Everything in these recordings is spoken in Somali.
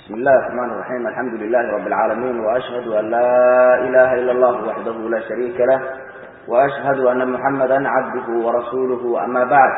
بسم الله الرحمن الرحيم الحمد لله رب العالمين وأشهد أن لا إله إلا الله وحده لا شريك له وأشهد أن محمدا عبده ورسوله أما بعد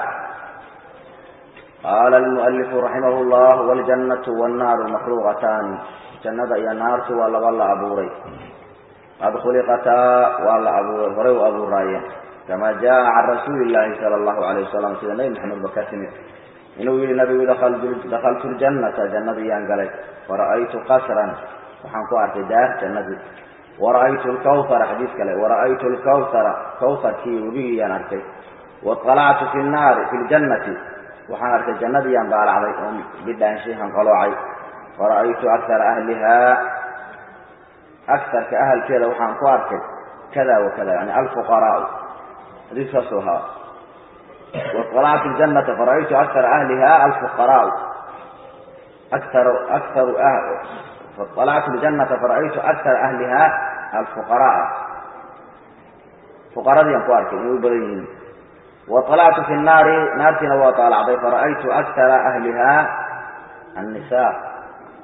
قال المؤلف رحمه الله والجنة والنار مخلوقتان جنة يا نار ولا ولا أبوري قد خلقتا ولا أبوري هري أبو راية كما جاء عن رسول الله صلى الله عليه وسلم سيدنا النبي محمد بكاتمه inuu yihi nabigu dakhaltu ljannata jannadii yaan galay fara'aytu qasran waxaan ku arkay daar jannadii wara'aytu lkawhara xadiis kale wara'aytu lkawhara kawharkii webigii yaan arkay waطalactu fi naari fi ljannati waxaan arkay jannadii yaan baalacday oo bidhaanshay hanqaloocay fara'aytu akara ahlihaa akarka ahalkeeda waxaan ku arkay kada wa kada yani alfuqaraau xadiiskaasuu ahaa وطلعت الجنة فرأيت أكثر أهلها الفقراء أكثر أكثر أهل فطلعت الجنة فرأيت أكثر أهلها الفقراء فقراء دي أنقوارك يبرين وطلعت في النار نارتنا وطالع فرأيت أكثر أهلها النساء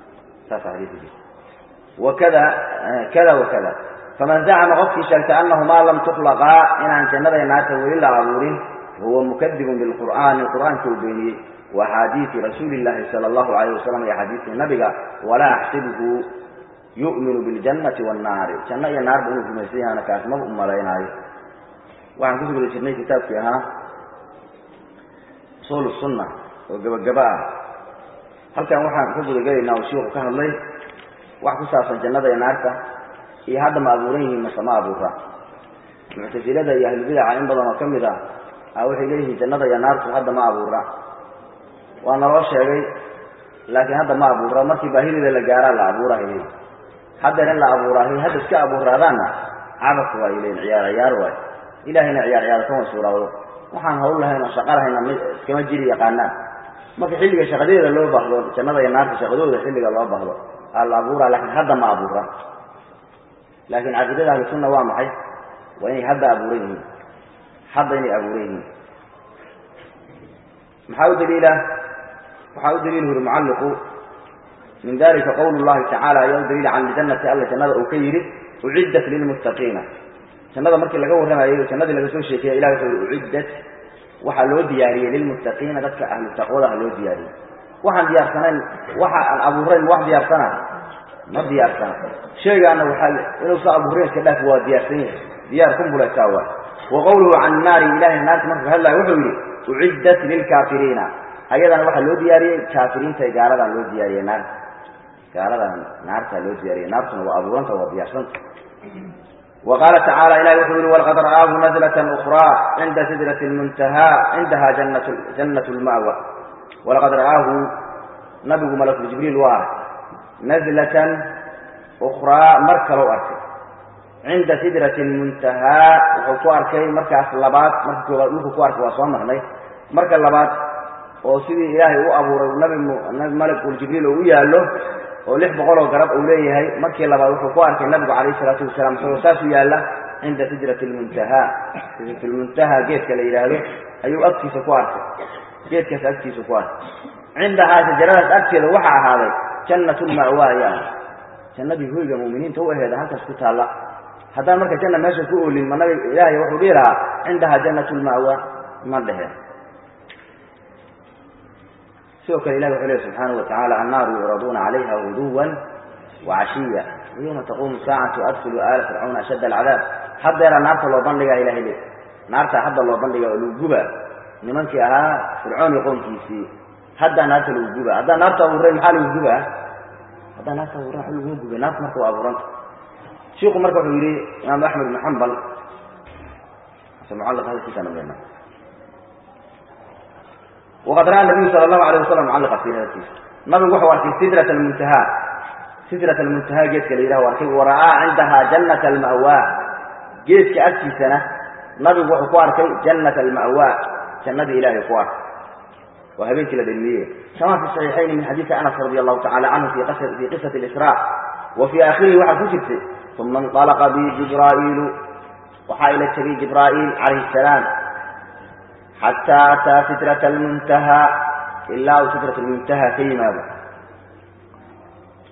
وكذا كذا وكذا فمن زعم غفي شك أنه ما لم تخلقا إن عن جنة نارته وإلا عبورين هو مكذب بالقرآن القرآن كوبيني وحديث رسول الله صلى الله عليه وسلم يا حديث النبي ولا أحسبه يؤمن بالجنة والنار جنة يا نار بنو في مسيح أنا كاسمه أم ليناي وعن كتب الجنة كتاب فيها صول السنة وجباء هل كان وحنا كتب الجنة وشيوخ كان الله وحكي ساسا جنة يا نار إيه هذا ما أبوريه ما سما أبورها معتزلة يا أهل البدع إن بدنا كم waxay leeyihiin jannada iyo naartu hadda ma abuura waa naloo sheegay laakiin hadda ma abuura markii baahidida la gaaraa la abuurahay haddeer in la abuuraahay hadda iska abuuraadaanna cabas waay leeyiin ciyaar ciyaar waay ilaahayna ciyaar ciyaar kama suuraado waxaan hawl lahayn oo shaqa lahayna iskama jiri yaqaanaan marka xilliga shaqadeeda loo baahdo jannada iyo naarta shaqadooda xilliga loo baahdo aa la abuuraa laakiin hadda ma abuura laakiin caqiidada ahlu sunna waa maxay waa inay hadda abuuran yihiin hadda inay abuuran yihiin maxaa u daliila waxaa u daliil huri mucalliqu min dalika qowl llahi tacaala ayaa u daliila can ljannati alla jannada uu ka yidhi uciddat lilmuttaqiina jannada markii laga warramayo jannadii laga soo sheekeeya ilah wuxuu yihi uciddat waxaa loo diyaariyey lilmuttaqiina dadka ahlu taqwadaha loo diyaariyey waxaan diyaarsanayn waxa aan abuurayn wax diyaarsana ma diyaarsana sheegaana waxaa inuusa abuurayn iska dhaaf waa diyaarsan yahay diyaar kumbuletaa waa وqwlه can naari ilahay naarta markuu hadlaya wuxuu yihi uciddat lilkaafiriina ayadana waxaa loo diyaariyey kaafiriinta gaaladan loo diyaariyey naarta gaaladan naartaa loo diyaariyey naartuna waa abuuranta waa diyaarsanta وqaala tacaalى ilahi wuxuu yihi walqad ra'aahu nazlaة أkrىa cinda sidraة اmuntahaa cindaha jannaة اlma'wa walaqad ra'aahu nabigu malkuljibriil waa arkay nazlatan أkraa mar kalou arkay cinda sidrati muntahaa wuxuu ku arkay markaas labaad marka koobaad dhulku ku arkay waa soo marnay marka labaad oo sidii ilaahay u abuuray nabi nabi malkuljibriil oo u yaallo oo lix boqol oo garab uu leeyahay markii labaad wuxuu ku arkay nabigu calayhi salaatu wasalaam isagoo saas u yaalla cinda sidrati lmuntahaa sidrati lmuntahaa geedka la yidhaahdo ayuu agtiisa ku arkay geedkaas agtiisa ku arkay cindahaa shajaradaas agteeda waxaa ahaaday jannat lma'waa ayaa ah jannadii hoyga mu'miniinta u aheeda halkaas ku taalla haddaan marka janna meesha ku oolin ma nabi ilaahay wuxuu dhihi lahaa cindaha jannat lma'wa ma dheheen sidoo kale ilahi wuxuu lehy subxaanahu watacala annaaru yucraduuna calayha guduwan wacashiya wayowma taquumu saacatu adkulu aala fircawna ashadda alcadaab haddeera naarta loo bandhigaa ilahay le naarta hadda loo bandhiga oo lagu guba nimankii ahaa fircoon iyo qoomkiisii haddaa naarta lagu guba haddaa naarta abuuray maxaa lagu gubaa haddaa naarta abuuray waxa laguma gubay naarta marka waa abuuranta shiku marka wuxuu yihi imaam axmed ibn xambal mucalq hadalkiisa nabena waqad ra'a nabiyu sala allahu alayh wasalam mucalliqa fi hadalkiisa nabigu wuxuu arkay sidrat almuntahaa sidrat almuntahaa geedka la yidhaha arkay wa ra'aa cindaha jannat alma'waa geedka agtiisana nabigu wuxuu ku arkay jannat alma'waa jannadii ilahay ku arkay waa habeenkii la dhelmiyey kama fi saxiixayni min xadiisi anas radi allahu tacala canhu fi qisati isra wa fii aakhirihi waxaa ku jirtay uma inطalaqa bi jibraa'iilu waxaa ila tegay jibraa'iil calayhi الsalaam xataa ataa sidraة اlmuntahaa ilaa uu sidrat اlmuntahaa ka yimaado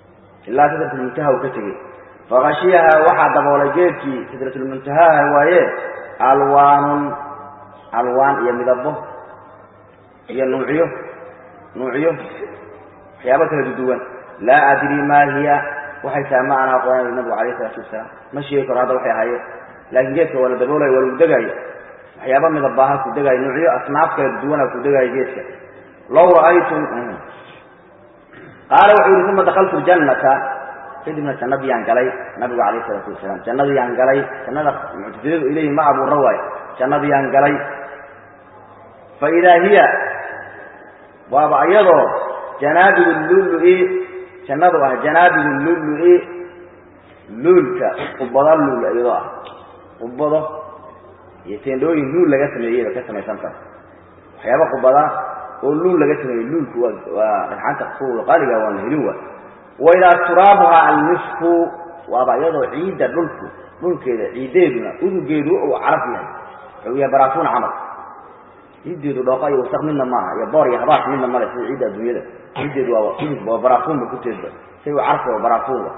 ilaa sidratulmuntaha uu ka tegey fakashiyaha waxaa daboolay geedkii sidratulmuntahaha waaye alwaanun alwaan iyo midabo iyo nuucyo nuucyo waxyaabo kala duwan laa adri maa hiya waxay tahay ma ana aqoonay nabigu alayh isalaatu wasalaam ma sheegi karo hadda waxay ahaayeen laakiin geedka waa la daboolaya waa lagu degaayo waxyaaba midabaaha ku degaayo nuucyo asnaaf kala duwana ku degaayo geedka low ra'aytum qaala wuxuu yihi uma dakaltu ljannata kadibna jannadiyaan galay nabigu calayh isalaatu wasalaam jannadiyaan galay jannada muctasiladu ilayhi ma abuura waayo jannadiyaan galay fa idaa hiya waaba iyadoo janaabigu lulu-i jannadu ah janaabigu lulu-i luulka qubado luul iyadoo ah qubado iyo teendhooyin luul laga sameeyeyba ka samaysan tahay waxyaaba qubada oo luul laga sameeyey luulku waa waa dhagxanta kuwa qaaliga waa la helin waay waidaa turaabuha almisku waaba iyadoo ciidda dhulku dhulkeeda ciiddeeduna udugeedu uu caraf yahay wuxuu yahay baraafuun camal ciiddeedu dhooqa iyo wasaq midna maaha iyo boor iyo habaas midna male sida ciidda adduunyada ciiddeedu waa udug waa baraafuunba kuteedba say u carfa waa baraafuunba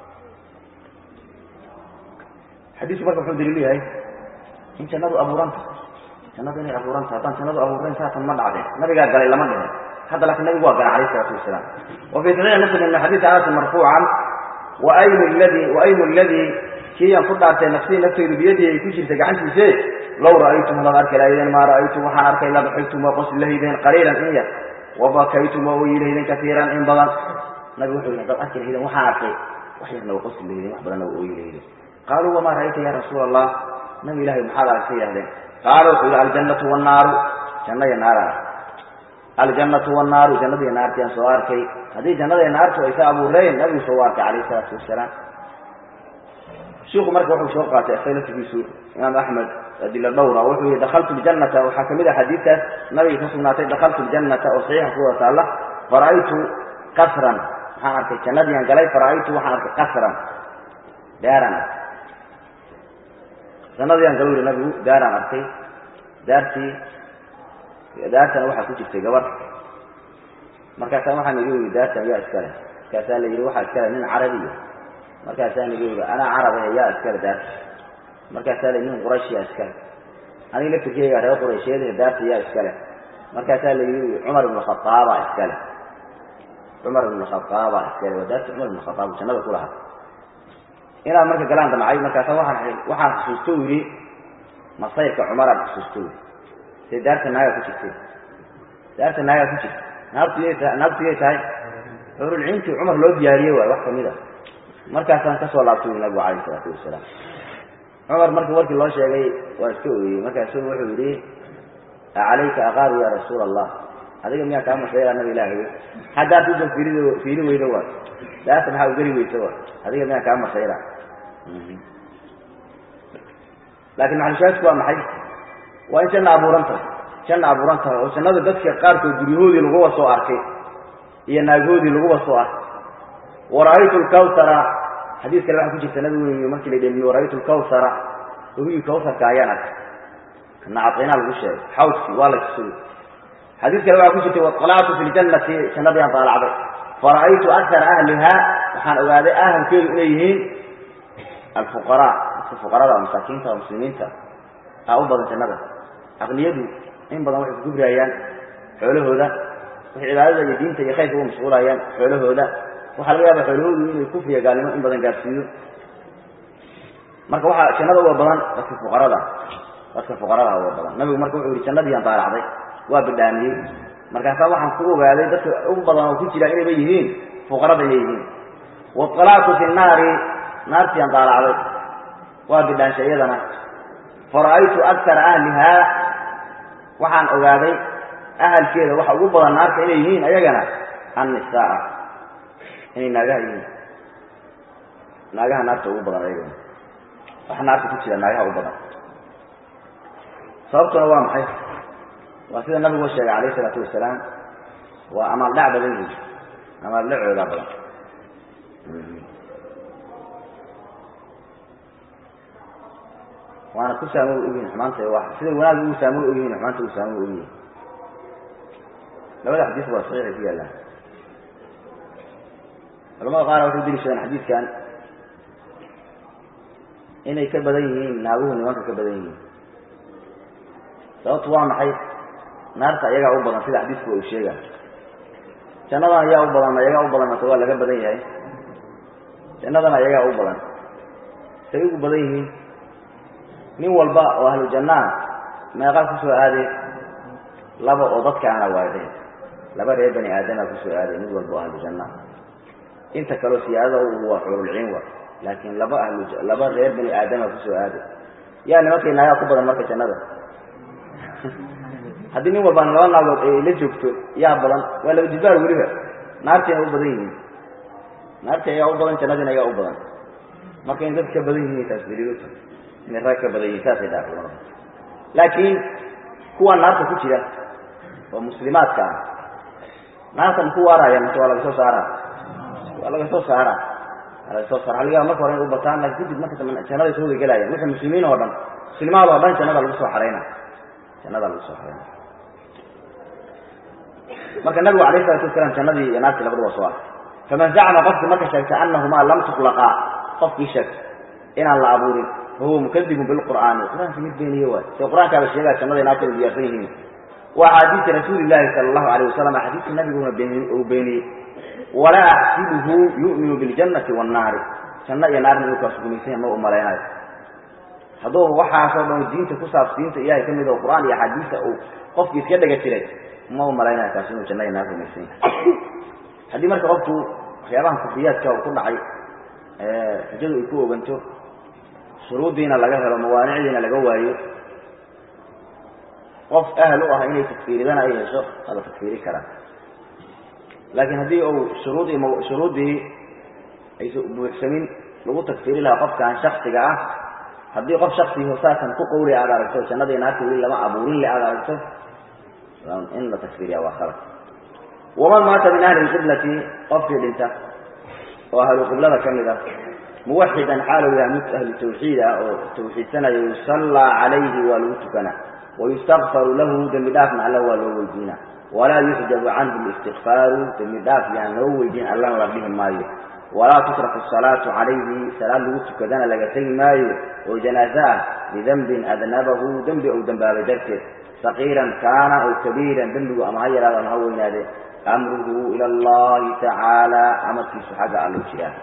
xadiisku marka wuxuu daliil yahay in jannadu abuuran tahay jannadu inay abuuran tahay haddaan jannadu abuurayn saatan ma dhacdeen nabigaa galay lama dhihin hadda laakiin nabigu waa galay alayh isalaatu wasalaam wa fii saxiixi muslim min xadiisi anas marfuucan waaymu ladii waaymu ladii kiiyaan ku dhaartay nafsii naftaydu biyadii ay ku jirta gacantiise low ra'aytum hadaad arki lahaydeen maa ra'aytum waxaan arkay labaxaytum waa qosli lahaydeen qaliilan in yar wabakaytum waa oyi lahaydeen kaiiran in badan nabigu wuxuu yihi hadaad arki lahaydeen waxaan arkay wax yarna waa qosli lahaydeen wax badanna waa ooyi lahaydeen qaaluu wamaa ra'ayta ya rasuula allah nabi ilahay maxaad aragtay yahdeen qaala wuxuu yihi aljannatu wannaaru janna iyo naaraan aljannatu wannaaru jannada iyo naarti aan soo arkay haddii jannada iyo naartu ay ka abuureen nabigu soo arkay calayh isalaatu wasalaam shiku marka wuxuu soo qaatay isaga laftigiisu imaam axmed adila dhowra wuxuu yihi dakaltu ljannata waxaa kamid ah xadiidkaas nabiga ka sugnaatay dakaltu ljannata oo saxiixa ku wada taalla fara'aytu qasran waxaan arkay jannadiian galay fara'aytu waxaan arkay qasran daaraan arkay jannadiian galo yihi nabigu daaraan arkay daartii daartana waxaa ku jirtay gabar markaasaa waxaan iga yidhi daartan yaa iskale markaasaa la yidhi waxaa iskale nin carabiya markaasaan iga yidhi anaa carab ahe yaa iskale daarta markaasaa la nin qurayshiya iskale aniga laftirkeyga reer quraysheed daarta yaa iskale markaasaa la yidhi cumar ibnu khaaaba iskale cumar ibnu khaaaba iskale waa daarta cumar ibnu khaaab jannada ku lahaa inaad marka galaan damcay markaasa waaan waxaan xusuusto yidhi masayrka cumaraan xusuusto yidhi see daarta naagaa ku jirtay daarta naagaa ku jirta naabtuyay tahay naabtuyay tahay xurulciintii cumar loo diyaariyey waay wax kamid a markaasaan kasoo laabtay ui nabigu calayh isalaatu wasalaam cumar markii warkii loo sheegay waa iska ooyey markaasu wuxuu yidhi acalayka aqaaru ya rasuula allah adiga miyaa kaa masayra nabi ilaahay haddaad usa fiirid fiiri weydo waay daarta maxaa u geli weysa waay adiga miyaa kaa masayra laakiin maxalushaadku waa maxay waa in janna abuuran tahay janna abuuran tahay oo jannada dadka qaarkood guryahoodii laguba soo arkay iyo naaghoodii laguba soo arkay wara'aytu lkawsara xadiis kale waxaa ku jirta nabigu yii markii la dhemiye wara'aytu lkawsara wabigii kawsarka ayaan arkay kana caddaynaa lagu sheegay xawdkii waa la tusay xadiis kale waxaa ku jirtay waطalactu fi ljannati jannadii aan daalacday fara'aytu akara ahliha waxaan ogaaday ahalkeedu inay yihiin alfuqaraa dadka fuqarada masaakiinta oo muslimiinta aa u badan jannada aqniyadu in badan waxay kugubrayaan xoolahooda waxay cibaadada iyo diinta iyo khayrka uga mashquulayaan xoolahooda waxaa laga yaaba xoolahoodu inay kufriya gaalnimo in badan gaarsiiyo marka waxaa jannada uga badan dadka fuqarada dadka fuqarada uga badan nabigu marka wuxuu yihi jannadiiaan daalacday waa bidhaamiyey markaasaa waxaan ku ogaaday dadka u badan oo ku jira inayba yihiin fuqarada inay yihiin waطalactu fi naari naartiiaan daalacday waa bidhaansha iyadana fara'aytu akara ahlihaa waxaan ogaaday ahalkeeda waxa ugu badan naarta inay yihiin ayagana annisaa inay naagaha yihiin naagaha naarta ugu badan ayagana waxa naarta ku jira naagaha ugu badan sababtuna waa maxay waa sida nabigu sheegay calayh isalaatu wasalaam waa amaal dhac badan yihiin amaal dhacoodaa badan waana ku saamo ogyihin xumaanta sida wanaag ugu saamo ogyihin xumaanta ugu saamo ogyihin labada xadiis waa saxiixay ku yaallaan culamada qaar waxay deliishadeen xadiidkan inay ka badan yihiin naaguhu nimanka ka badan yihiin sababtu waa maxay naarta ayagaa u badan sida xadiidku uu sheega jannadan ayaa u badan ayagaa u badan mase waa laga badan yahay jannadana ayagaa u badan say ugu badan yihiin nin walba oo ahlu jannaa meeqaa kusoo aaday laba oo dadkaana waadeen laba reer bani aadama kusoo aaday mid walba oo ahlu janna inta kaleo siyaadada waa xurulciin wa laakiin laba ahlu laba reer bani aadama kusoo aaday yaa nimankay naagaa ku badan marka jannada haddii nin walbaan laba naagood ay la joogto yaa badan waa laba jilbaar weliba naartiina u badan yihiin naarti ayaa u badan jannadiina ayaa u badan marka in dad ka badan yihiin taas daliiluta inay rag ka badan yihiin saasay dhaha culamada laakiin kuwa naarta ku jira oo muslimaadka ah naarta maku waaraya mise waa laga soo saara waa laga soo saara waa laga soo saara haligaa marka hore inay u bataan lakin kadib marka dambe jannaday soo wadagelaya wixii muslimiin oo dhan muslimaad oo dhan jannada lagu soo xarayna jannada lagu soo xarayna marka nabigu alayh salatu wasalaam jannadii iyo naartii labadu waa soo arkay faman zacma qofkii marka sheegtay anahumaa lam tuklaqaa qofkii sheegtay inaan la abuurin fahuwa mukadibun bilqur'aani qur-aanka mid beeniye waay se qur-aankaaba sheegaa jannada naarta u diyaarsan yihiin wa axaadiisi rasuuli llahi sala allahu alayh wasalam axaadiistii nabiguna uu beeniyey walaa axsibuhu yu'minu biljannati wannaari janno iyo naarna inuu kaas rumaysan ma u malaynayo hadduu waxaasoo dhan diinta ku saabs diinta ilahay ka mid oo qur-aan iyo axaadiista uu qofkii iska dhega jiray ma u malaynayo kaas inuu janno iyo naar rumaysan yahay haddii marka qofku waxyaabahan kufriyaadka uu ku dhacay xujadu ay ku oganto shuruuddiina laga helo mawaanicdiina laga waayo qof ahal u ah inay takfiiridana ay hesho waa la takfiiri karaa laakiin haddii uu shuruudii shuruuddii aysa buuxsamin lagu takfiiri lahaa qofkan shaksiga ah haddii qof shaksi hosaasan ku qawli aad aragto jannadii naarta weli lama abuurin le aad aragto in la takfiiriya waa khalad waman maata min ahli lqiblati qofkii dhinta oo ahlu qiblada ka mid ah muwaxidan xaalu yahay mid ahlu tawxiid ah oo tawxiidsanaya yusallaa calayhi waa lagu tukanaa wayustakfaru lahu dembi dhaafna alla waa loo weydiina walaa yuxjabu canhu listikfaaru dembi dhaaf yaan loo weydiin allana la dhihi maayo walaa tutraku asalaatu calayhi salaad lagu tukadana laga tegi maayo oo janaaze ah bidembin adnabahu dembi ou dembaabay darteed saqiiran kaana aw kabiiran dembigu ama ha yaraado ama ha weynaade amruhu ila allahi tacaala amarkiisu xagga allou jiraa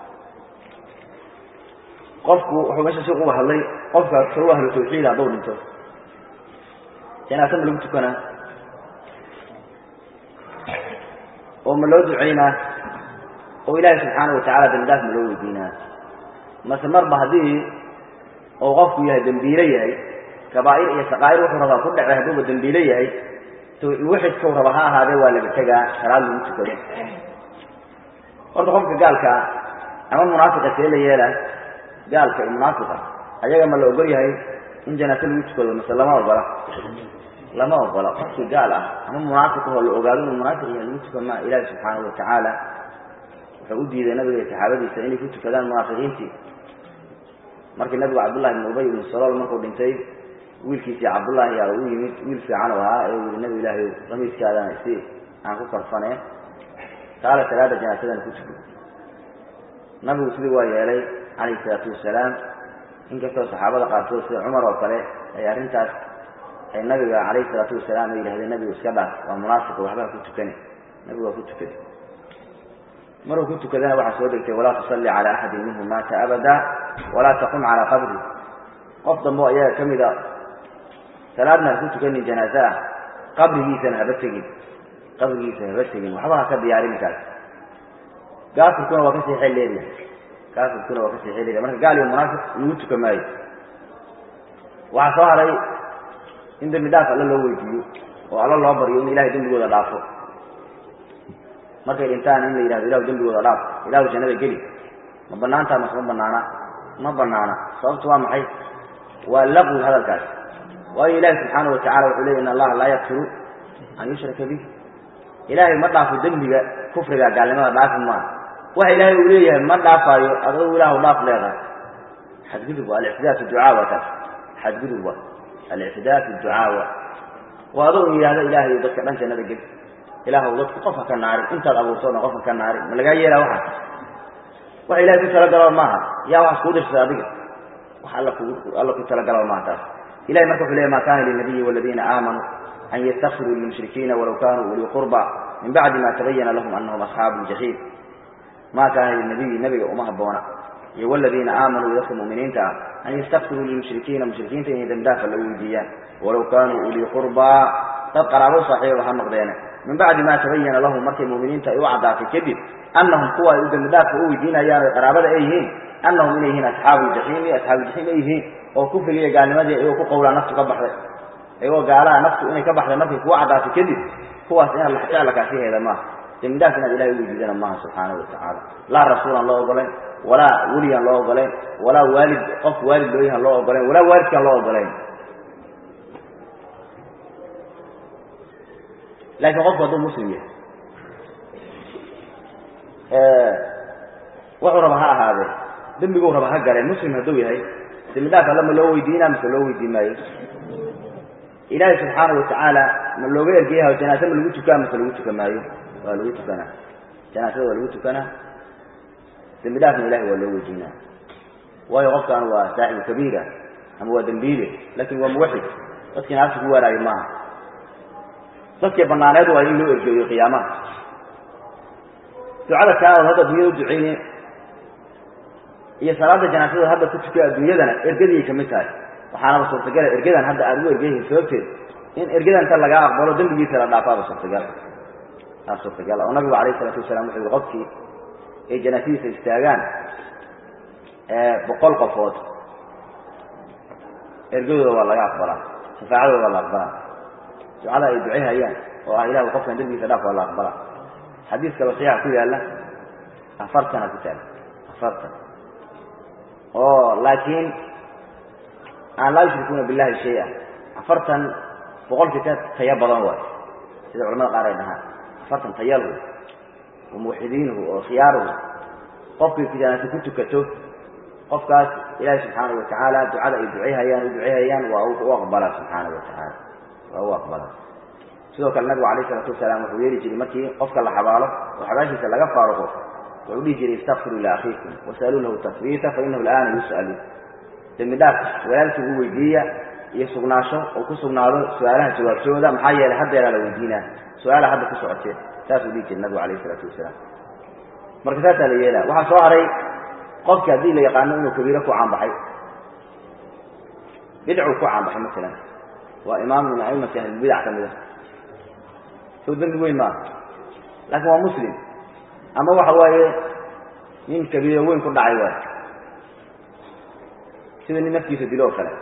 qofku wuxuu meesha si uga hadlay qofka saw ahlu tawxiid hadduu dhinto janaase ma lagu tukanaa oo ma loo ducaynaa oo ilaahay subxaana watacala dembi dhaaf ma loo weydiinaa mase marba haddii uu qofku yahay dembiile yahay kabaa'ir iyo saqaa'ir wuxuu rabaa ku dhacay hadduuba dembiile yahay muwaxidkau raba ha ahaadee waa laga tegaa salaad lagu tukado horta qofka gaalkaa ama munaafiqa see la yeela gaalka iyo munaafiqa ayaga ma la ogol yahay in janaase lagu tukado mase lama ogola lama ogola qofkii gaal ah ama munaafiqahoo la ogaado inuu munaafiq yahay lagu tukan maa ilaahi subxaanahu watacaala wuxuu u diiday nabiga iyo saxaabadiisa inay ku tukadaan munaafiqiintii markii nabigu cabdullahi ibn ubay ibnu salool markuu dhintay wiilkiisii cabdullaahi aa u yimid wiil fiican u ahaa ee u yihi nabi ilaahay qamiiskaadana si aan ku karfanee kaale salaada janaasadana ku tuko nabigu sidii waa yeelay calayhi salaatu wasalaam inkastoo saxaabada qaarkood sida cumar oo kale ay arrintaas ay nabiga calayhi salaatu wasalaam ay yidhahdeen nabigu iska dhaaf waa munaafiq waxbaa ku tukani nabigu waa ku tukaday maruu ku tukadana waxaa soo degtay walaa tusalli cala axadin minhum maata abada walaa taqum calaa qabri qof dambo ayaga ka mid a salaadna ha ku tukanin janaaze ah qabrigiisana haba tegin qabrigiisa haba tegin waxba ha ka diyaarin kaas gaafirkuna waa kasii xeel leeyahay gaafirkuna waa kasii xeel leeyahay marka gaal iyo munaafiq lagu tuka maayo waxaa soo haray in dembi dhaaf alla loo weydiiyo oo alla loo baryo in ilahay dembigooda dhaafo markay dhintaan in la yidhahdo ilahu dembigooda dhaaf ilahu jannada geli ma banaantaa mase ma banaana ma banaana sababtu waa maxay waa laqwi hadalkaas waayo ilaahi subxaana watacala wuxuu leey in allaha laa yakfiru an yushraka bih ilaahay ma dhaafo dembiga kufriga gaalnimada dhaafi maa waxa ilaahay uu leeyahay ma dhaafaayo adou ilaahu dhaaf leedahay xadgudub waa alictidaa fi ducaa waa taas xadgudub waa alictidaa fi ducaawa waa adou yidhahdo ilaahay dadka dhan jannada gel ilaahw dadku qofka ka naarin intaad abuurto o dhan qofka ka naarin ma lagaa yeelaa waxa wax ilahay ku talagalaba maaha yaa waxas kuu dirsaday adiga wax alla ku alla ku talagalaba maaha taas ilahay marka wuxuu leeyahy ma kana linabiyi waladiina aamanuu an ystakfiruu lilmushrikiina walaw kanuu ulii qurba min bacdi ma tabayana lahum anahum asxaabu ljaxiim ma kaana linabiyi nabiga uma haboona iyo waladiina aamanuu dadka muminiinta ah an yastakfiruu lilmushrikiina mushrikiinta inay dembidaafa la weydiiyaan walaw kaanuu ulii qurbaa dad qaraabo saaxiibaba ha noqdeene min bacdi ma tabayana lahum markay muminiinta ay u caddaatay kadib anahum kuwa ay u dembidhaafka u weydiinayaan oy qaraabada ay yihiin anahum inay yihiin asxaabu ljaxiimi asxaabuuljaxiim ay yihiin oo kufriga iyo gaalnimadii iyagoo ku qowlaa naftu ka baxday iyagoo gaalaha naftu inay ka baxday markay kugu caddaatay kadib kuwaas inaad laxjecla kaasiheeda maaha dembidhaaf inaad ilahay u weydiidana maaha subxaanahu watacaala laa rasuulaan loo ogolayn walaa weliyaan loo ogolayn walaa waalid qof waalid looyahan loo ogolayn walaa waalidkaan loo ogolayn laakiin qofku hadduu muslim yahay wuxuu raba ha ahaadee dembiguu raba ha galeen muslim hadduu yahay dembidhaaf alla ma loo weydiinaa mise loo weydiin maayo ilaahay subxaana watacaala ma looga ergeyaha janaase ma lagu tukaa mise lagu tukan maayo waa lagu tukanaa janaasada waa lagu tukanaa dembi dhaafna ilahay waa loo weydiinaa waayo qofkaan waa saaxibu kabiira ama waa dembiile laakin waa muwaxid dadkii naarta ku waaraayo maaha dadkii banaaneed waa in loo ergeeyo qiyaamaha ducada kaa ood hadda dunyada u duceyne iyo salaada janaasada hadda ku tukay adduunyadana ergadii kamid tahay waxaanaba suurtagala ergadan hadda aada ugu ergeyihin sababteed in ergadan inta lagaa aqbalo dembigiisa la dhaafaaba suurtagal aa suurtagal oo nabigu alayh isalaatu wasalaam wuxuu yihi qofkii ay janaasadiisa istaagaan boqol qofood ergadooda waa laga aqbalaa shafaacadooda waa la aqbalaa ducada ay ducehayaan oo ah ilahu qofkan dembigiisa dhaaf waa la aqbalaa xadiis kaloo saxiixa ku yaalla afartana ku taala afartan oo laakiin aan laa yushrikuuna billahi shay-a afartan boqolkii ka taya badan waay sida culamada qaar ay dhahaan afartan tayalu wa muwaxidiinuhu oo khiyaaruhu qofkii janaase ku tukato qofkaas ilaahi subxaana watacaala ducada ay duceyhayaan u duceyhayaan waa u aqbalaa subxaana watacaala waa u aqbalaa sidoo kale nabigu alayh isalaatu wasalaam wuxuu yeeli jiray markii qofka la xabaalo oo xabaashiisa laga faaruqo wuxuu dhihi jiray istakfiruu liakhiikum wasaluu lahu tasbiita fainahu alaana yus'alu dembi dhaaf walaalkii u weydiiya iyo sugnaasho oo ku sugnaado su-aalaha jawaabtooda maxaa yeelay haddeeraa la weydiinaa su-aalaha hadda ku socotee saasuu dhihi jiray nabigu alayh isalaatu wasalaam marka saasaa la yeelaa waxaa soo haray qofki haddii la yaqaano inuu kabiiro ku caanbaxay bidcuu ku caanbaxay masalan waa imaam min aimati ahlilbidac ka mid a soo dembi weyn maaha laakiin waa muslim ama waxa waaye nin kabiiro weyn ku dhacay waay sida nin naftiisa dilo oo kale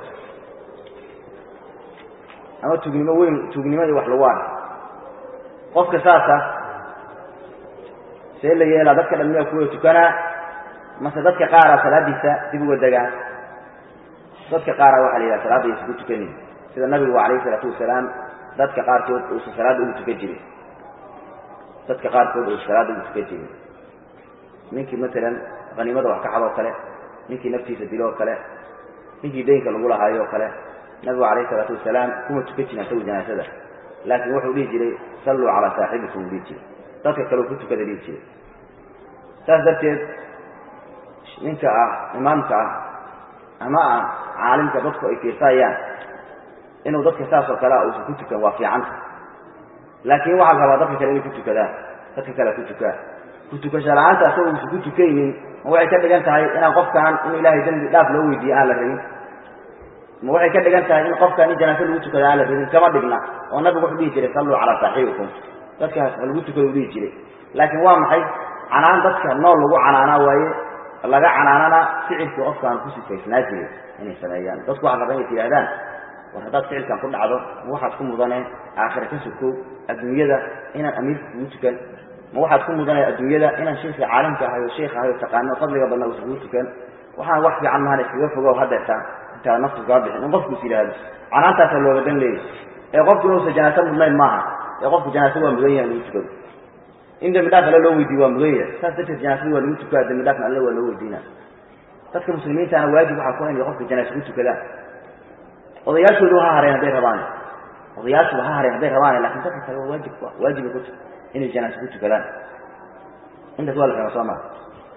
ama tugnimo weyn tugnimo iyo wax lagu arka qofka saasa see la yeelaa dadka dhan miyaa kuwada tukanaa mase dadka qaara salaadiisa dib uga degaan dadka qaara waxa la yidhaha salaadda aysa ku tukanin sida nabigu alayh isalaatu wasalaam dadka qaarkood uusa salaadda ugu tukan jirin dadka qaarkood uusa salaadda ugu tukan jirin ninkii matalan haniimada wax ka xadoo kale ninkii naftiisa dilo oo kale ninkii daynka lagu lahaayo o kale nabigu alayh isalaatu wasalaam kuma tukan jirin asagu janaasada laakiin wuxuu dhihi jiray salluu calaa saaxibikum u dhihi jiray dadka kale ku tukada dhihi jiray saas darteed ninka ah imaamka ah ama ah caalimka dadku ay fiirsahayaan inuu dadka saas oo kale a uusan ku tukan waa fiicanta laakiin waxaa la rabaa dadka kale inay ku tukadaan dadka kale ku tukaa ku tukasho la-aanta asagoo uusan ku tukaynin ma waxay ka dhigan tahay inaan qofkaan in ilaahay dembi dhaaf loo weydiiye aan la rabin ma waxay ka dhigan tahay in qofkaan in janaase lagu tukada aan la rabin kama dhigna oo nabigu wuxuu dhihi jiray salluu calaa saaxibikum dadkaas ha lagu tukado u dhihi jiray laakiin waa maxay canaan dadka nool lagu canaanaa waaye laga canaanana ficilkii qofkaan ku sifaysnaa jiray inay sameeyaan dadku waxaa raba inay tidhahdaan war haddaad ficilkan ku dhacdo ma waxaad ku mudane aakhira ka sokow adduunyada inaan amiirka kugu tukan ma waxaad ku mudane adduunyada inaan sheikii caalimka ahay oo sheikh ahay oo taqaano fadliga badna uusa kugu tukan waxaan wax fiican mahana iskaga fogow hadeertaa intaa naftu kaa bixin in qofku is yidhaahdo canaantaasa looga dan leeyay ee qofku inuusa janaase mudnayn maaha ee qofku janaase waa mudan yahay lagu tukado in dembi dhaaf alle loo weydiiye waa mudan yahay saas darteed janaasada waa lagu tukaa dembi dhaafna alle waa loo weydiina dadka muslimiintaana waajib waxaa ku inay qofka janaase ku tukadaan odayaashoodu ha hareen hadday rabaan odayaashuba ha hareen hadday rabaan lakin dadka kale waa waajib waajibay ku inay janaase ku tukadaan intaas waa la fahma soo maa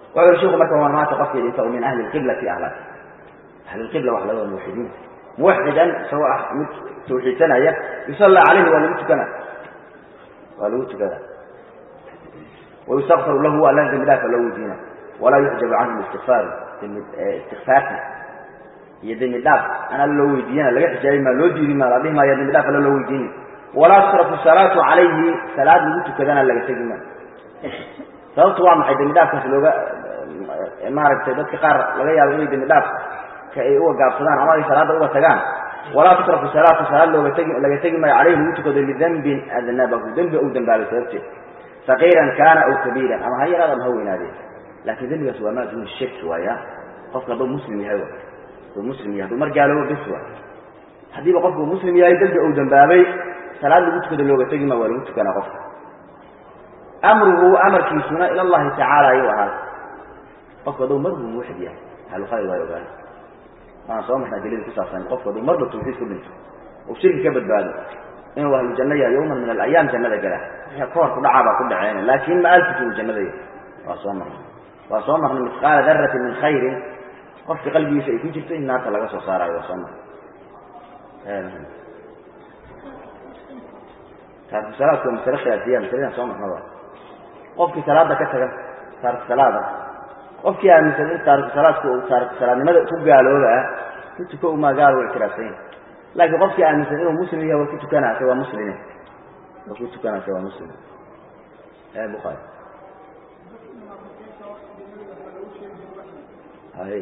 wuxuu yihi sheku marka waa maanta qofkii dhinta min ahli lqiblati ahla ahli lqibla waxa laga wada muwaxidiin muwaxidan isagoo ah mid tawxiidsanaya yusallaa calayhi waa lagu tukana waa lagu tukada wayustakfaru lahu alla dembi dhaafa loo weydiina walaa yuxjabu canhu istikfaaru istikfaarta iyo dembi dhaaf an alla loo weydiiyana laga xijaabi maa loo diidi maa la dhihi maaya dembi dhaaf alla loo weydiini walaa tusrafu salaatu calayhi salaad lagu tukadana laga tegi maa sababtu waa maxay dembi dhaafkaas looga maaragtay dadka qaar laga yaabo inay dembi dhaaf ka ay uga gaabsadaan ama ay salaadda uga tagaan walaa tusrafu salaatu salaad looga tegi laga tegi maayo calayhi lagu tukado lidembin adnabahu dembi ou dambaabay sababteed saqiiran kaana aw kabiiran ama ha yaraad ama ha weynaadee laakiin dembigaas waa maa duuna shirki waaya qofka hadduu muslim yahay hadduu muslim yahay hadduu mar gaaloobo bes waa haddiiba qofku muslim yahay dembi ou dambaabay salaad lagu tukado looga tegi maa waa lagu tukanaa qofka amruhu amarkiisuna ila allahi tacaala ayuu ahaaday qofku hadduu marbu muwaxid yahay ahlukhayr waa ogaana waana soo marnaa dalil ku saabsan qofku hadduu marba tawxiid ku dhinto oo shirki ka badbaado inuu ahlu janno yahay yawman min alayaam jannada gala kahor ku dhacaa baa ku dhaceen laakiin maalkiisu uu jannada yahay waa soo marnay waa soo marnay misqaala daratin min khayrin qofka qalbigiisa ay ku jirto in naarta laga soo saarayo waa soo marnay taarku salaadku waa masale khilaafiyya masaladaan soo marnaba qofkii salaada ka taga taarku salaada qofkii aaminsan in taariku salaadku uu taariku salaadnimada ku gaalooba ku tuko umaa gaal u ictiraafsan laakiin qofkii aaminsan inuu muslim yahay waa ku tukanaase waa muslime waa ku tukanaase waa muslim e bukaari hay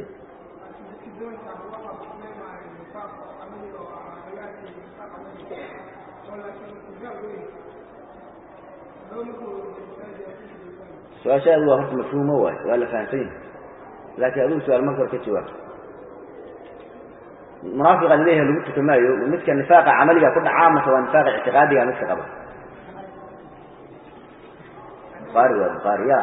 su-aashaadu waa horta mafhuumo waay waa la fahamsan yahay laakiin adigu su-aal marka hor ka jawaab munaafiqa leeyahay lagu tuka maayo midka nifaaqa camaliga ku dhacaa mase waa nifaaqa ictiqaadiga midka qaba bukaari waa bukaari ya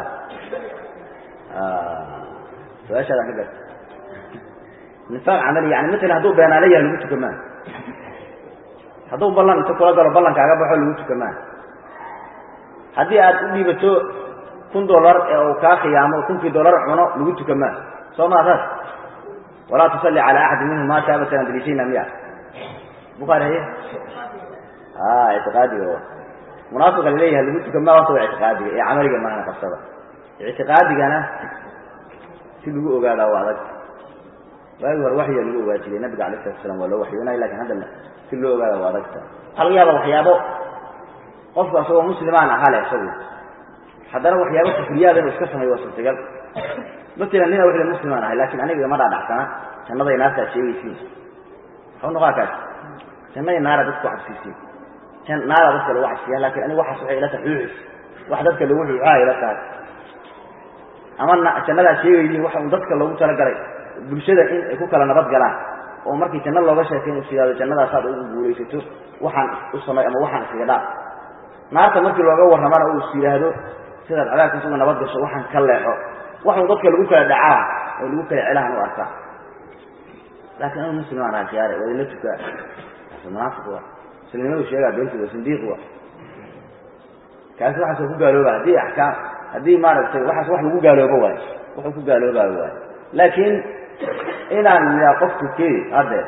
su-aashaada ka gar nifaaq camali yani matalan hadduu beenaale yahay lagu tuka maayo hadduu ballan inta kula galo ballankaaga baxo lagu tuka maayo haddii aad u dhiibato kun dolar ee uu kaa khiyaamo kunkii dolar cuno lagu tuka maayo soo maa saas walaa tusalli cala axadi minhum maata abatan daliishayna miya bukaari haye a ictiqaadiga wa munaafiqa laleeyahay lagu tuka maa horta waa ictiqaadiga ee camaliga maahana qabsada ictiqaadigana si lagu ogaadaa waa adag waagi hore waxya lagu ogaa jiray nabiga alay salatu slam waa loo waxyoonaya lakin hadda si loo ogaada waa adagta waxaa laga yaaba waxyaabo qofku asagoo muslimaan ahaa leh isagu haddana waxyaaba kufriyaada inuu iska sameeyo waa suurtagal matalan nina wixii muslimaan ahay lakin aniga igama dhaadhacsana jannaday naartaad sheegaysiin waxau noqaa kaas jannaday naara dadka ku cabsiisiin naara dadka lagu cabsiya lakin aniga waxaas waxay ila tahay xuuxis wax dadka lagu xuuxaa ila tahay ama jannadaad sheegaydiin waxa un dadka loogu talagalay bulshada in ay ku kala nabad galaan oo markii janno looga sheekay inuu siyaado jannadaasaad ugu guulaysato waxaan u samay ama waxaan iskaga dhaaf naarta markii looga warramana uu is yidhaahdo sidaad cadaabkiis uga nabad gasho waxaan ka leexo waxuu dadka lagu kala dhacaa oo lagu kala celahan u arkaa laakiin anu muslim aan ahay khiyaare waa idinla tukaa kaasi munaafiq wa muslimnimadu sheegaa beentiid waa sindiiq wa kaasi waxaasoo ku gaalooba haddii axkaam haddii maaragtay waxaas wax lagu gaaloobo waayo wuxuu ku gaaloobaayo waayo laakiin inaan yihaa qofku kee haddeer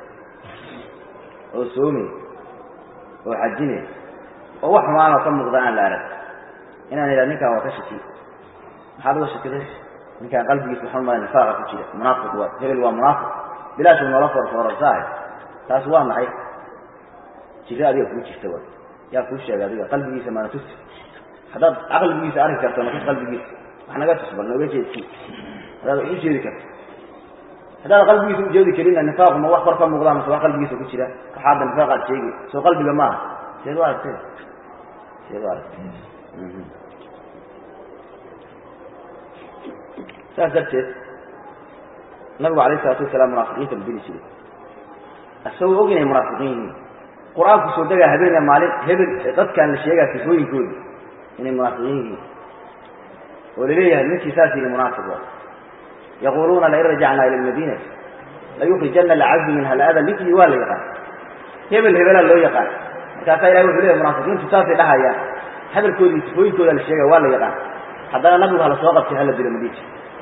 oo soomi oo xajine oo wax xumaanoo ka muuqda aan la arag inaan idhaha ninkaan waa ka shaki maxaad uga shakiday ninkaan qalbigiisa waxaan umaya nifaaqa ku jira munaafiq waa hebel waa munaafiq bilaashuu noola foorfoorarsaah taas waa maxay jiro adiga kuu jirta wa yaa kuu sheegay adiga qalbigiisa maana tusi haddaad caqligiisa arki karto natus qalbigiisa wax naga tus bal nooga jeedsi haddaad ugu jeedi karto haddaad qalbigiisa ujeedi karinna nifaaqu ma wax kor ka muuqdaa mase wax qalbigiisa ku jira waxaadda nifaaqaad sheegi soo qalbiga maaha seed u aragtay seed u aragtay saas darteed nabigu alayh isalaatu wasalaam munaafiqiinta la dili jiray isagoo og inay munaafiqiin yihiin qur-aanku soo degaa habeen maalin hebel dadkaan la sheegaa sifooyinkoodi inay munaafiqiin yihiin oo laleeyahay ninkii saas yidhi munaafiq wa yaquluuna lain rajacnaa ila lmadiinati layukrijana lacazu minha alada ninkii waa la yaqaan hebel hebelaa loo yaqaan markaasaa ilahi wuxuu leeyahy munaafiqiintu saasay dhahayaan hadalkoodii sifooyinkooda la sheegaya waa la yaqaan haddana nabigu hala soo qabtay hala dilo madiji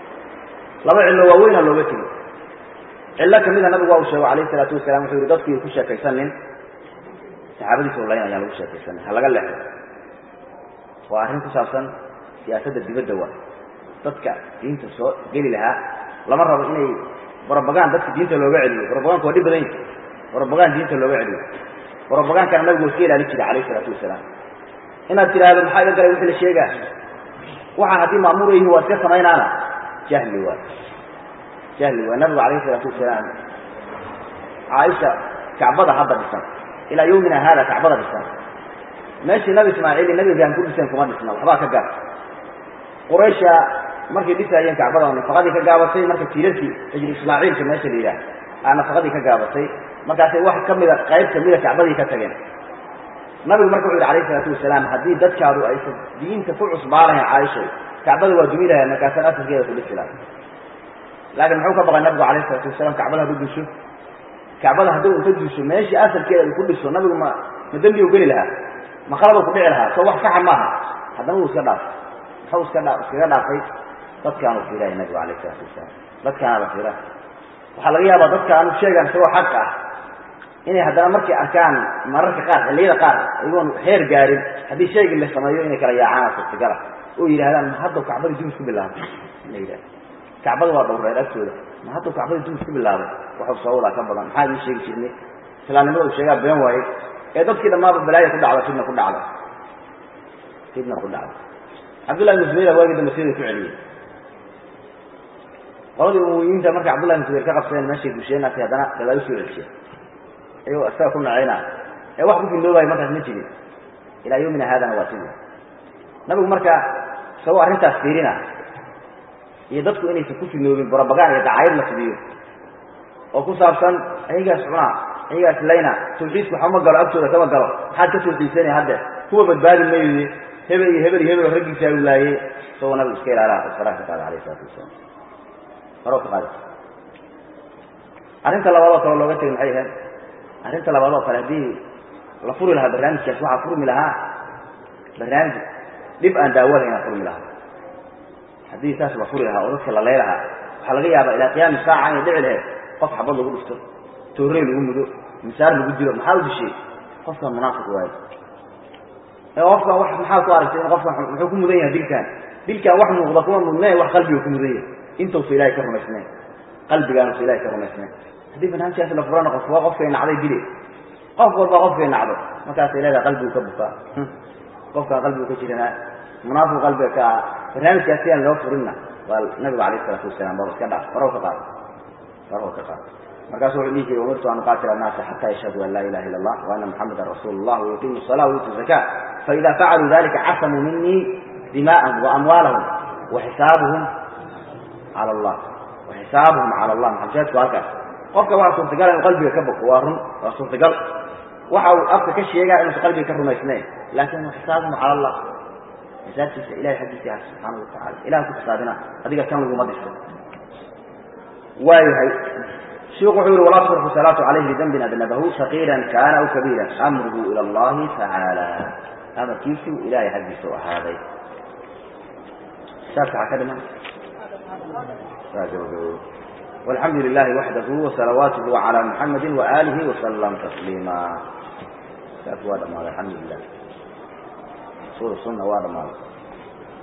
laba cillo waaweyna looga tegey cillo kamida nabigu waa uu sheego calayhi salaatu wasalam wuxuu yihi dadku ku sheekaysanin saxaabadiisa layn ayaan lagu sheekaysanin ha laga leexo waa arrin ku saabsan siyaasadda dibadda waa dadka diinta soo geli lahaa lama rabo inay brobagan dadka diinta looga celiyo brobaganka waa dhib badan yahi brobagan diinta looga celiyo brobagankana nabigu waa iska ilaali jiray calayhi salaatu wasalaam inaad tidhaahdo maxaa iga galay wixii la sheegaa waxaan haddii maamuur yihi waa iska samaynaana jahli waay jahli waay nabigu calayhi salaatu wasalaam caaisha kacbada hadda dhisan ilaa yawmina haada kacbada dhisan meeshii nabi ismaaciil iyo nabi ibraahim ku dhiseen kuma dhisna waxbaa ka gaab quraysha markay dhisaayeen kacbada nafaqadii ka gaabatay marka tiirarkii hijri ismaaciilka meesha la yidhaah aa nafaqadii ka gaabatay markaasay wax kamida qayb kamida kacbadii ka tageen nabigu marka wuxu yidhi alayh isalaatu wasalaam haddii dadkaadu aysan diinta ku cusbaanahayn caaishay kacbada waa dumi lahayn markaasaan asalkeeda ku dhisi lahay laakiin muxuu ka baqay nabigu alayh isalaatu wasalaam kacbada hadduu dusho kacbada hadduu inta duso meeshii asalkeeda uu ku dhiso nabigu ma ma dembi u geli lahaa ma qalaba ku dhici lahaa soo wax saxa maaha haddana wuu iska dhaafay muxuu iska dha iskaga dhaafay dadkaanu fiiraya nabigu alayh isalaatu wasalaam dadkaana la fiira waxaa laga yaabaa dadka aanu sheegaan isagoo xaq ah inay haddana markay arkaan mararka qaar xilliyada qaar iyagoon heer gaarin haddii shaygii la sameeyo inay kala yaacaan suurtagala oo yidhahdaan ma haddaw kacbadii dumis ku bilaabay la yidhahda kacbada waa dhowreer agtooda ma haddaw kacbadii dumis ku bilaabay waxuu soo wadaa ka badan maxaa idin sheegi jirnay islaamnimada uu sheegaa been waayey ee dadkii dhammaaba balaaya ku dhacda fidna ku dhacda fidna ku dhacda cabdullahi ibnu zubayr waagii dambe siday ku celiyey qoladii umumiyiinta markay cabdullahi ibnu zubayr ka qabsadeen meeshay dusheenaasay haddana gadaal usoo celisheen ayagoo isaga ku nacayna ee wax ku findoobayo markaas ma jirin ilaa yawmina haadana waa sidii nabigu marka isagoo arrintaas fiirina iyo dadku inaysan ku fidnoobin borobagaan iyo dacayad la fidiyo oo ku saabsan ayagaas cunaa ayagaas layna tawxiidku waxba ma galo agtooda kama galo maxaad ka tawxiidsanaya hadde kuwa badbaadi mayde hebel iyo hebel iyo hebel raggiisa u laayey isagoo nabigu iska ilaalaha isfaraa ka qaada alayh isalaatu wasalaam faro ka qaada arrinta labaad oo kale looga tegay maxay ahayd arrinta labaad oo kale haddii la furi lahaa barnaamijkaas waxaa furmi lahaa barnaamij dhib aan daawo lahayn furmi lahaa haddii saas la furi lahaa oo dadka la lay lahaa waxaa laga yaabaa ilaa qiyaami saaca inay dhici lahayd qof xabad lagu dhifto toorey lagu mudo misaar lagu dilo maxaa u dishay qofkan munaafiq waayo ee qofkan wax maxaa ku aragtay in qofkan muxuu ku mudan yahay dilkan dilkan wax muuqda kuma mudneen wax qalbiga ku mudan yahay intuusa ilahay ka rumaysnayn qalbigaanusa ilahay ka rumaysnayn haddii barnaamijkaas la furana qof waa qofkay nacday dile qof walba qofkay nacdo markaasay leedahay qalbigu ka bukaa qofkaan qalbigu ka jiranaa munaafiq qalbiga ka ah barnaamijkaas si aan loo furinna waa nabigu alayh isalaatu wasalaam baba iska dhaaf faraw ka qaado faraw ka qaado markaasu wuxuu dhihi jiray umirtu an uqaatila annaasa xata yashhaduu an laa ilaha ila allah wa ana muxamadan rasuulu llah wayuqimu الصalaa wayutu zaka faida facaluu dalika casamuu minii dima'ahum waamwaalahum waxisaabuhum cala allah waxisaabuhum cala allah maxajaadku halkaas qofka waa suurtagal inuu qalbiga ka boko waa run waa suurtagal waxa uu afka ka sheegaa inuusan qalbiga ka rumaysnayn laakin xisaabuhum cala allah xisaabtiisa ilahay xaggiisa ah subxaana watacala ilaha ku xisaabina adiga kan laguma dhiso waayahay shiku wuxuu yihi walaa turxu salaatu calayhi bidambin adnabahu saqiiran kaana aw kabiira amruhu ila allahi tacaala amarkiisu ilahay xaggiisa u ahaaday xisaabka waxaa ka dhiman والحمد لله وحده وصلواته على محمد وآله وسلم تسليما الحمد لله سورة السنة وهذا مالك